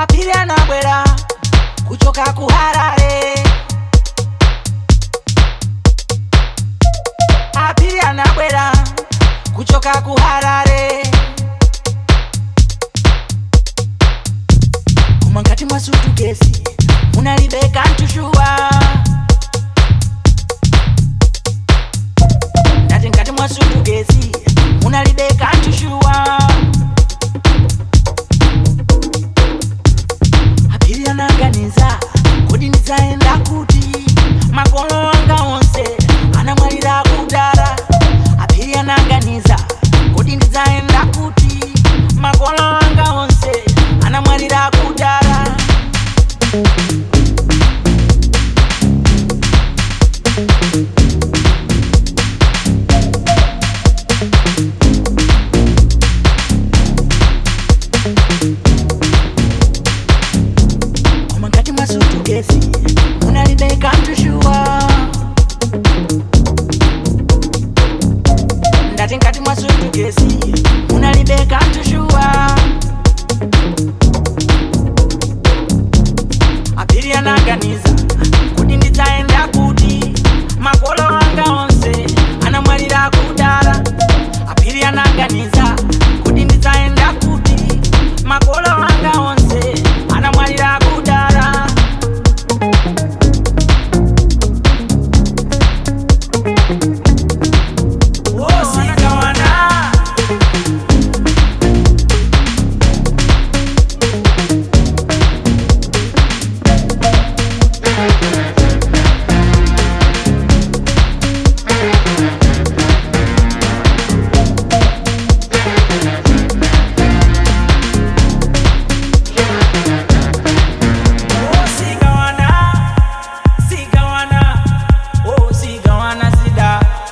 apiri anabwera kuchoka kuharare apiri anabwera kuchoka kuharare koma ngati mwa sutukesi munalibeka ntushuwa ndati ngati mwa sutukesi munalibeka ntushuwa apiri anaganiza kodi ndidzaenda kuti makolo anga onse anamwalira kudara apiri anaganiza kodi ndidzaenda kuti makolo anga onse anamwalira kudara koma ngati mwasutukesi munalibeka ntushuwa ndati ngati mwasutukesi munalibeka ntushuwa apiri anaganiza kuti ndidzaenda kuti makolo anga onse anamwalira kudara apiri anaganiza kuti ndidzaenda kuti makolo anga onse anamwalira kudara Wosikawana. Oh, sigawana, sigawana, oh, sigawana sida.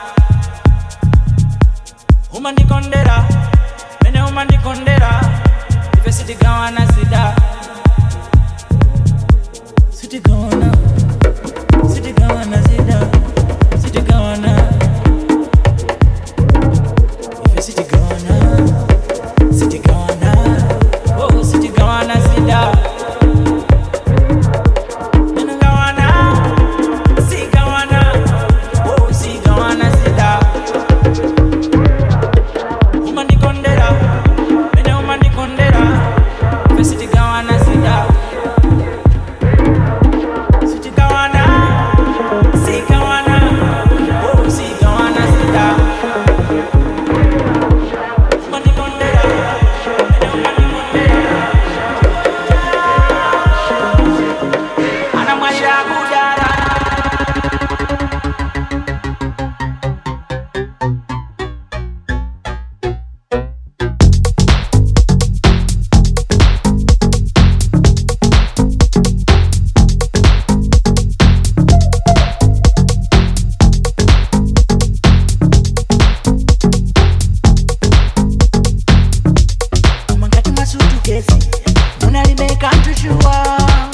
umandikondera mene umandikondera ife sitigawana sida sitigawana sitigawana sida sitigawana ife sitigawana sitigawana oh sitigawana sida Mene gawana, sigawana, oh sigawana sida umandikondera mene umandikondera ife sitigawana sida sitigawana sigawana oh sigawana sida umandikondera mene umandikondera anamwalira kudara koma ngati mwasutukesi munalibeka ntushuwa